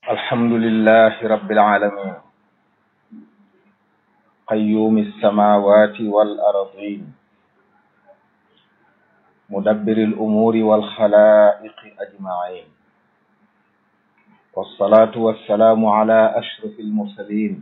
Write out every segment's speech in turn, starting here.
الحمد لله رب العالمين قيوم السماوات والأرضين مدبر الأمور والخلائق أجمعين والصلاة والسلام على أشرف المرسلين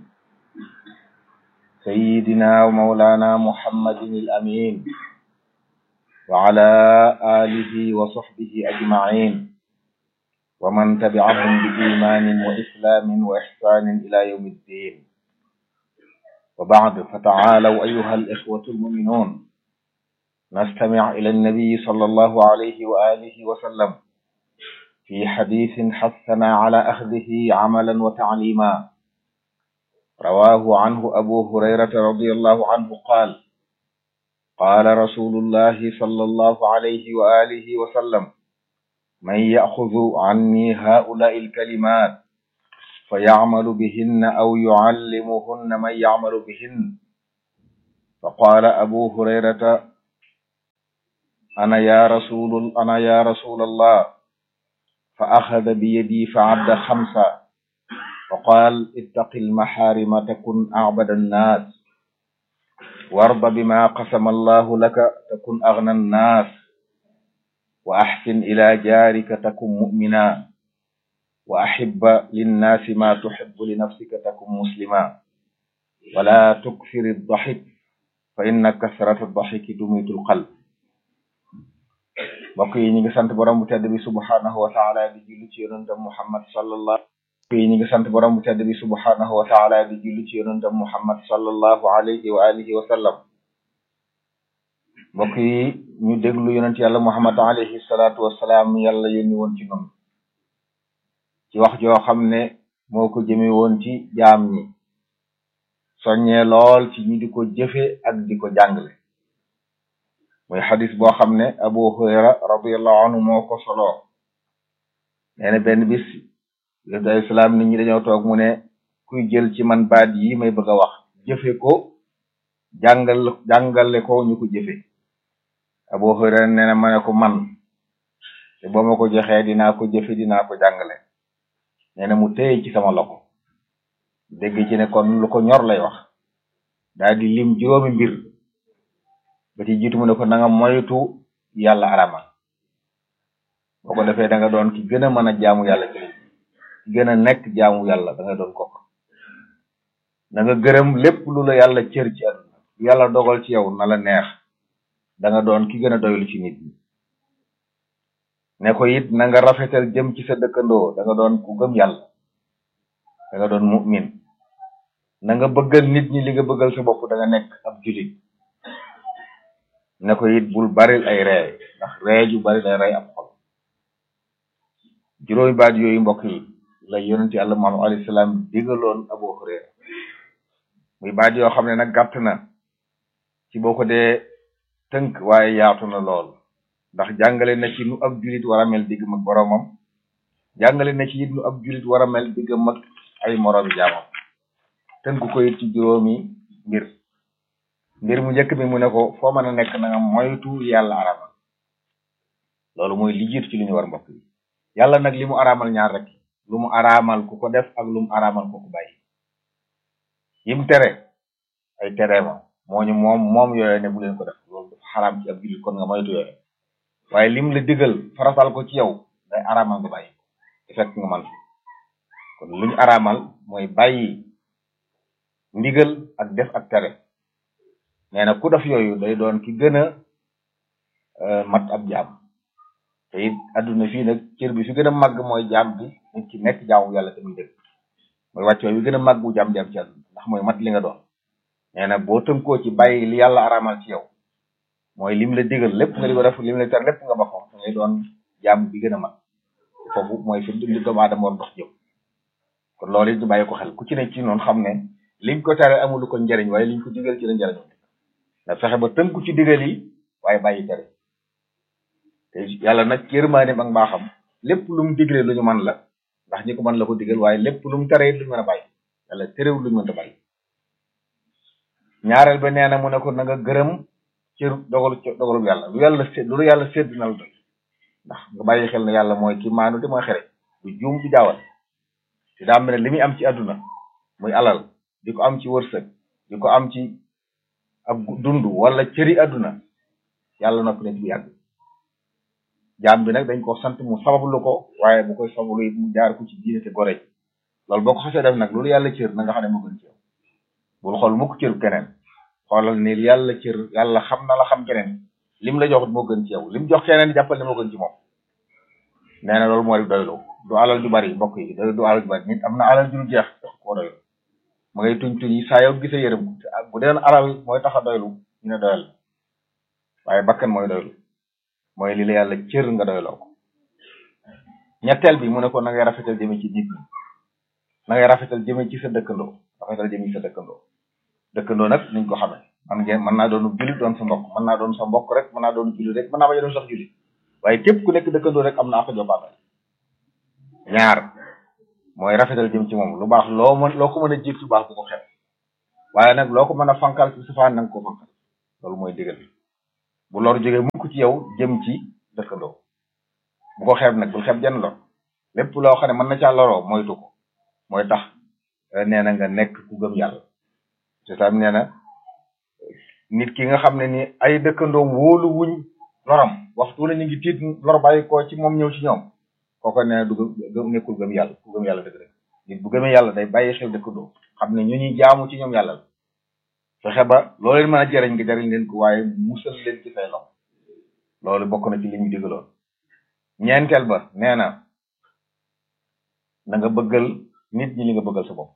سيدنا ومولانا محمد الأمين وعلى آله وصحبه أجمعين ومن تبعهم بإيمان وإسلام وإحسان إلى يوم الدين وبعد فتعالوا أيها الإخوة المؤمنون نستمع إلى النبي صلى الله عليه وآله وسلم في حديث حثنا على أخذه عملا وتعليما رواه عنه أبو هريرة رضي الله عنه قال قال رسول الله صلى الله عليه وآله وسلم من يأخذ عني هؤلاء الكلمات فيعمل بهن أو يعلمهن من يعمل بهن فقال أبو هريرة أنا يا رسول أنا يا رسول الله فأخذ بيدي فعد خمسة وقال اتق المحارم تكن أعبد الناس وارض بما قسم الله لك تكن أغنى الناس وأحسن إلى جارك تكن مؤمنا وأحب للناس ما تحب لنفسك تكن مسلما ولا تكثر الضحك فإن كثرة الضحك تميت القلب mbokk yi ñu ngi sant borom bu tedd bi subhanahu wa taala di julli ci yonentam Muhammad sallallahu mbokk yi ñu ngi sant borom bu tedd bi subhanahu wa taala di julli ci yonentam Muhammad sallallahu alayhi wa alihi wa sallam mbokk yi ñu déglu yonent yàlla Muhammad alayhi salaatu wasalaam yàlla yónni woon ci noonu ci wax joo xam ne moo ko jëme woon ci jaam ñi soññee lool ci ñi di ko jëfe ak di ko jàngale muy xadis boo xam ne Abu Hurayra radiyallahu anhu moo ko soloo nee na benn bis yonent alayhi salaam nit ñi dañoo toog mu ne kuy jël ci man baat yi may bëgg a wax jëfe ko jàngal jàngale ko ñu ko jëfe Abu Hurayra nee na ma ne ko man te boo ma ko joxee dinaa ko jëfe dinaa ko jàngale nee na mu téye ci sama loxo dégg ci ne kon lu ko ñor lay wax daal di lim juróomi mbir ba ci jiitu mu ne ko na nga moytu yàlla aramal boo ko defee da nga doon ki gën a mën a jaamu yàlla ci ki gën a nekk jaamu yàlla da nga doon kook na nga gërëm lépp lu la yàlla cër ci àdduna lu yàlla dogal ci yow na la neex da nga doon ki gën a doylu ci nit ñi ne ko it na nga rafetal jëm ci sa dëkkandoo da nga doon ku gëm yàlla da nga doon mu'min na nga bëggal nit ñi li nga bëggal sa bopp da nga nekk ab julit ne ko it bul baril ay ree ndax ree ju bari day rey ab xol juróomi baat yooyu mbokk yi la yonent yàlla Muhammad alayhi salaam digaloon Abu Hurayra muy baat yoo xam ne nag gàtt na ci boo ko dee tënk waaye yaatu na lool ndax jàngale na ci nu ab julit war a mel diggam ak boroomam jàngale na ci it nu ab julit war a mel diggam ak ay moroomi jaamam tënk ko it ci juróomi mbir mbir mu njëkk mi mu ne ko foo mën a nekk na nga moytu yàlla aramal loolu mooy li jiitu ci li ñu war mbokk yi yàlla nag li mu araamal ñaar rek lu mu araamal ku ko def ak lu mu araamal ku ko bàyyi yim tere ay tere ma moo ñu moom moom yooyu ne bu leen ko def loolu dafa xaraam ci ab jullit kon nga moytu yooyu waaye lim la digal faratal ko ci yow day araamal nga bàyyi te fekk nga man kon lu ñu araamal mooy bàyyi ndigal ak def ak tere nee na ku def yooyu day doon ki gën a mat ab jaam te it adduna fii nag cër bi fi gën a màgg mooy jaam bi nit ki nekk jaamu yàlla te muy dëgg mooy wàccoo bi gën a màgg bu jaam jaam ci adduna ndax mooy mat li nga doon nee na boo tënkoo ci bàyyi li yàlla araamal ci yow mooy lim la digal lépp nga di ko def lim la tar lépp nga ba ko da ngay doon jaam bi gën a mat foofu mooy fi li doomu aadama war dox jëm kon loolu it ñu bàyyi ko xel ku ci ne ci noonu xam ne liñ ko tere amul ko njëriñ waaye liñ ko digal ci la njëriñ nga fexe ba tënku ci digal yi waaye bàyyi tere te yàlla nag yërmaaneem ak mbaaxam lépp lu mu digle lu ñu mën la ndax ñi ko mën la ko digal waaye lépp lu mu tere it lu ñu mën a bàyyi yàlla terewul lu ñu mën a bàyyi ñaareel ba nee na mu ne ko na nga gërëm ci dogalu dogalu yàlla lu yàlla sédd lu yàlla sédd na la doy ndax nga bàyyi xel ne yàlla mooy ki maanu te mooy xere du juum du jaawal te daa mel ne li muy am ci àdduna muy alal di ko am ci wërsëg di ko am ci ak dund wala cëri àdduna yàlla noppi na ci bu yàgg jaam bi nag dañ ko sant mu sabablu ko waaye bu koy sabablu it mu jaar ko ci diine te gore loolu boo ko xasee def nag loolu yàlla cër na nga xam ne moo gën ci yow bul xool mukk cëru keneen xoolal ni yàlla cër yàlla xam na la xam keneen lim la joxut moo gën ci yow lim jox keneen jàppal ne moo gën ci moom nee na loolu mooy doylu du alal ju bari mbokk yi du alal ju bari nit am na alal ju jeex tax koo doylu ma ngay tuñ tuñ yi saa yow gisee yërëm bu deen alal mooy tax a doylu ñu ne doyal waaye bakkan mooy doylu mooy li la yàlla cër nga doyloo ko ñetteel bi mu ne ko na ngay rafetal jëme ci nit ñi na ngay rafetal jëme ci sa dëkkandoo rafetal jëme ci sa dëkkandoo dëkkandoo nag niñ ko xamee man ngeen mën naa doon jullit doon sa mbokk mën naa doon sa mbokk rek mën naa doon jullit rek mën naa bañ a doon sax jullit waaye képp ku nekk dëkkandoo rek am na ak jobaatal ñaar mooy rafetal jëm ci moom lu baax loo mën loo ko mën a jiit lu baax bu ko xeeb waaye nag loo ko mën a fankal ci safaan na nga ko fankal loolu mooy digal bu lor jógee mukk ci yow jëm ci dëkkandoo bu ko xeeb nag bul xeeb jenn lor lépp loo xam ne mën na caa loroo moytu ko mooy tax nee na nga nekk ku gëm yàlla c'est ça nee na nit ki nga xam ne ni ay dëkkandoom wóolu wuñ loram waxtu la ñu ngi tiit lor bàyyi ko ci moom ñëw ci ñoom kooko nee na du gëm nekkul gëm yàlla ku gëm yàlla dëgg dëgg nit bu gëmee yàlla day bàyyi xel dëkkandoo xam ne ñu ñuy jaamu ci ñoom yàlla la fexe ba loo leen mën a jëriñ nga jëriñ leen ko waaye musal leen ci say loxo loolu bokk na ci li ñu digaloon ñeenteel ba nee na na nga bëggal nit ñi li nga bëggal sa bopp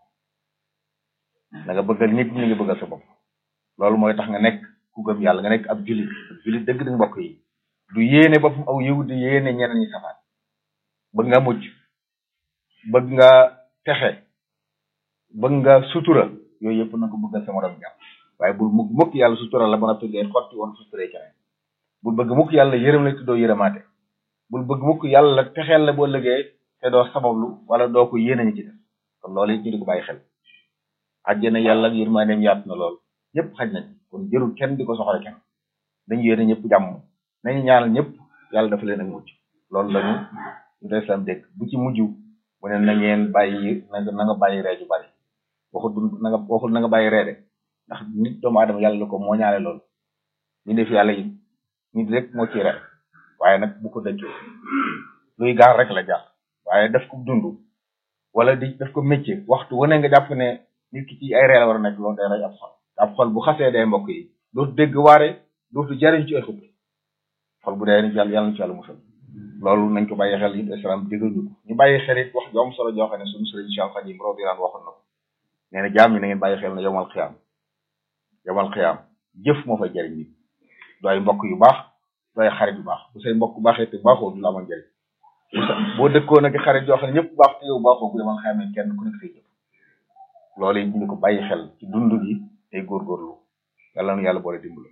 na nga bëggal nit ñi li nga bëggal sa bopp loolu mooy tax nga nekk ku gëm yàlla nga nekk ab julit ab julit dëgg dëgg mbokk yi du yéene boppam aw yiw di yéene ñeneen ñi safaan bëgg nga mucc bëgg nga texe bëgg nga sutura yooyu yëpp na ko bëggal sa morom jàpp waaye bul mukk mukk yàlla sutura la ba noppi ngay xotti woon suturee keneen bul bëgg mukk yàlla yërëm la te doo yërëmaate bul bëgg mukk yàlla texeel la boo liggéey te doo sabablu wala doo ko yéene ñu ci def kon loolu it ñu di ko bàyyi xel àjjana yàlla ak yërmandeem yaatu na lool ñëpp xaj nañ kon jërul kenn di ko soxla kenn dañu yéene ñëpp jàmm nañu ñaanal ñëpp yàlla dafa leen ak mucc loolu lañu ñu islam dégg bu ci mujj mu ne na ngeen bàyyi na na nga bàyyi ree ju bari waxul na nga waxul na nga bàyyi ree de ndax nit doomu aadama yàlla la ko moo ñaale loolu ñu def yàlla yi nit rek moo ci ree waaye nag bu ko dëkkee luy gaar rek la jàpp waaye daf ko dund wala di daf ko métier waxtu wane nga jàpp ne nit ki ci ay ree la war a nekk loolu day rey ab xol ab xol bu xasee day mbokk yi dootu dégg waare dootu jariñ ci ay xub xol bu dee ni yàlla yàlla na ci yàlla musal loolu nañ ko bàyyi xel it islam digal ñu ko ñu bàyyi xel it wax ju am solo joo xam ne suñu sëriñ Cheikh Khadim radiyallahu anhu waxoon na ko nee na jaam ñi na ngeen bàyyi xel ne yomal xiyaam yomal xiyaam jëf moo fay jariñ nit du ay mbokk yu baax du ay xarit yu baax bu say mbokk baaxee te baaxoo du la amal njariñ boo dëkkoon ak xarit yoo xam ne ñëpp baax te yow baaxoo bu yomal xiyaam kenn ku nekk say jëf loolu it ñu ko bàyyi xel ci dund gi tey góorgóorlu yàlla nu yàlla boole dimbali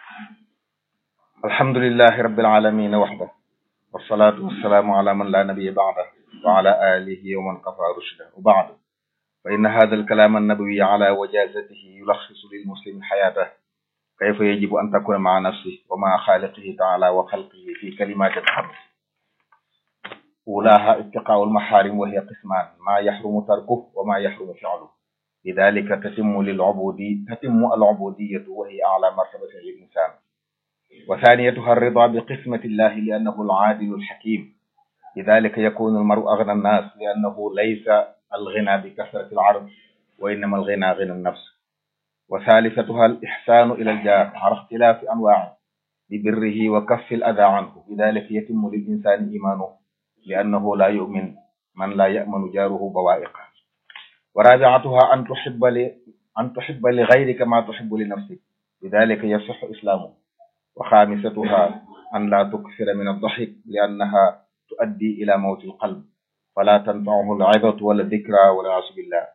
alhamdulillahi rabbil alamin waxda wasalaatu wasalaamu ala man la nabiya baada wa ala alihi wa man qafa rushda wa baad fa inna hada alkalaam annabawi ala wajazatihi yulaxisu lilmuslimi xayaatah kayfa yajibu an takuna maa nafsihi wa maa xaaliqihi taala wa xalqihi fi kalimatin xams ulaha ittiqaau almaxaarim wa hiya qismaan maa yaxrumu tarkuh wa maa yaxrumu fi'luh lidalika tatimu lilubudi tatimu alubudiyatu wa hiya ala martabatin lilinsan wa thaniyatuha alrida biqismati illahi liannahu alcaadilu alxakim lidalika yakunu almaru agna annas liannahu laysa alghina bikasrati alard wa innama alghina ghina annafs wa thalithatuha alixsanu ila aljar ala ixtilafi anwaci bibirrihi wa kaffi alada anhu lidalika yatimu lilinsani imanuhu liannahu la yumin man la yamanu jaruhu bawaiqa wa rabi'atuha an tuhibba li an tuhibba li ghayrika ma tuhibbu li nafsik lidhalika yasihhu islamu wa khamisatuha an la tukthira min ad-dhahik li'annaha tuaddi ila mawti al-qalb fala tanfa'uhu al-'idatu wala dhikra wala a'uzu billah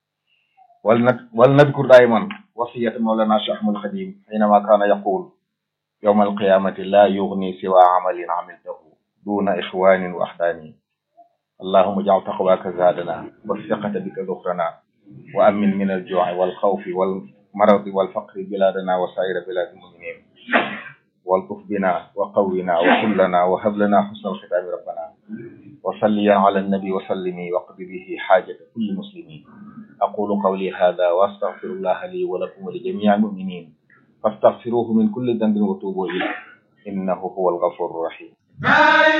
wal nadhkur daiman wasiyata mawlana Cheikh Ahmad Khadim hinama kana yaqul yawm al-qiyamati la yughni siwa 'amalin 'amiltahu duna ikhwanin wa ahdani اللهم اجعل تقواك زادنا والثقة بك ذخرنا وأمن من الجوع والخوف والمرض والفقر بلادنا وسائر بلاد المؤمنين والطف بنا وقونا وكلنا وهب لنا حسن الختام ربنا وصليا على النبي وسلمي واقض به حاجة كل مسلمين أقول قولي هذا وأستغفر الله لي ولكم ولجميع المؤمنين فاستغفروه من كل ذنب وتوبوا إليه إنه هو الغفور الرحيم